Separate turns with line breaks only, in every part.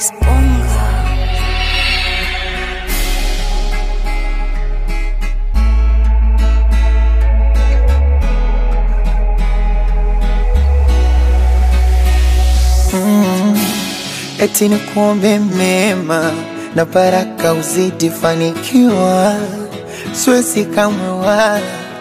Exponga.
eti ni kuombe mema na baraka uzidi fanikiwa, siwezi kamwe wala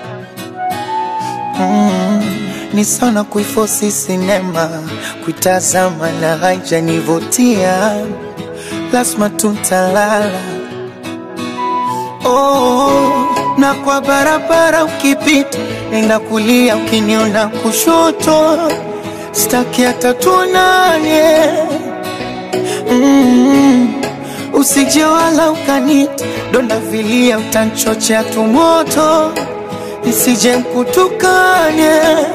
mm, ni sana kuifosi sinema kuitazama na haijanivutia, lazima tutalala oh, na kwa barabara ukipita, nenda kulia, ukiniona kushoto, staki hata tuonane mm, usije wala ukanita donda vilia, utanchochea tumoto nisije mkutukane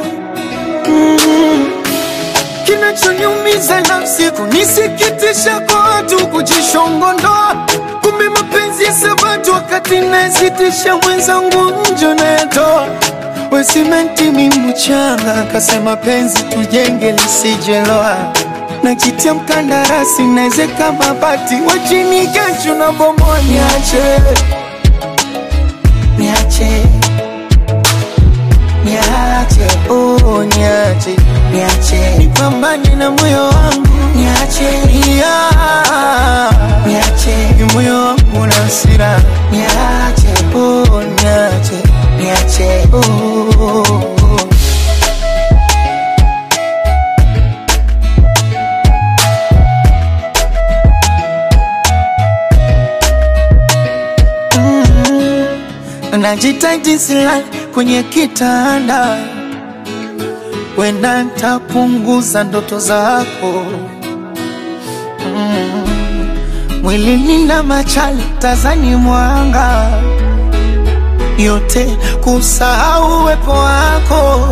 mm, kinachoniumiza nafsi kunisikitisha kwa watu kujishongondoa, kumbe mapenzi ya sabatu wakati nasitisha mwenzangu njo nayatoa wesimenti mi mchanga kasema penzi tujenge lisijeloa najitia mkandarasi naezeka mabati wachini kesho na bomoa niache niache niache oh niache niache nipambane na moyo wangu niache yeah. niache ni moyo wangu na hasira niache oh niache niache oh. najitaji silali kwenye kitanda, wenda ntapunguza ndoto zako mm. Mwilini na machali tazani mwanga yote kusahau uwepo wako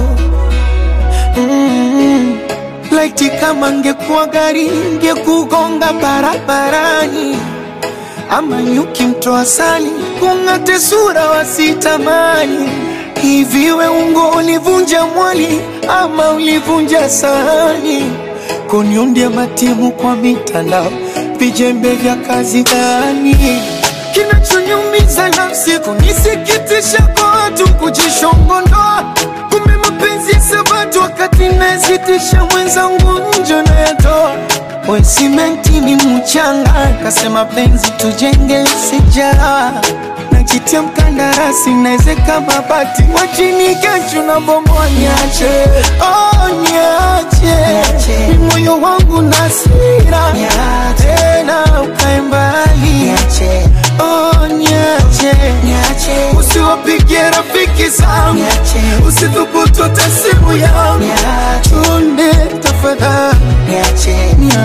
mm. Laiti kama ngekuwa gari ngekugonga barabarani ama nyuki mtoa sali kung'ate sura wasitamani. Hivi we ungo ulivunja mwali ama ulivunja sahani? Kuniundia matimu kwa mitandao, vijembe vya kazi gani? Kinachoniumiza nafsi kunisikitisha kwa watu kujishongondoa, kumbe mapenzi ya sabatu wakati nasitisha mwenzangu njo nayatoa we simenti ni mchanga, kasema penzi tujenge sijara najitia mkandarasi naezeka mabati wachini kesho na bomoa niache, oh, niache ni moyo wangu na hasira tena ukae mbali oh, niache usiwapigie rafiki zangu usithubutu hata simu yangu chunde tafadhali niache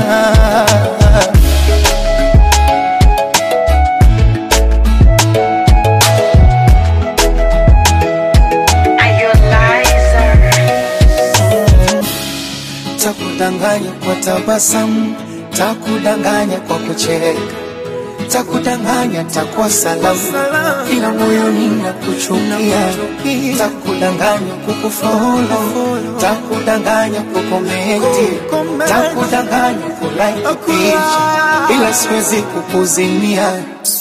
takudanganya kwa tabasamu, takudanganya kwa kucheka, takudanganya takuwa salamu, ila moyoni nakuchukia, takudanganya kukufolo, takudanganya kukomenti, takudanganya kulike picha, ila siwezi kukuzimia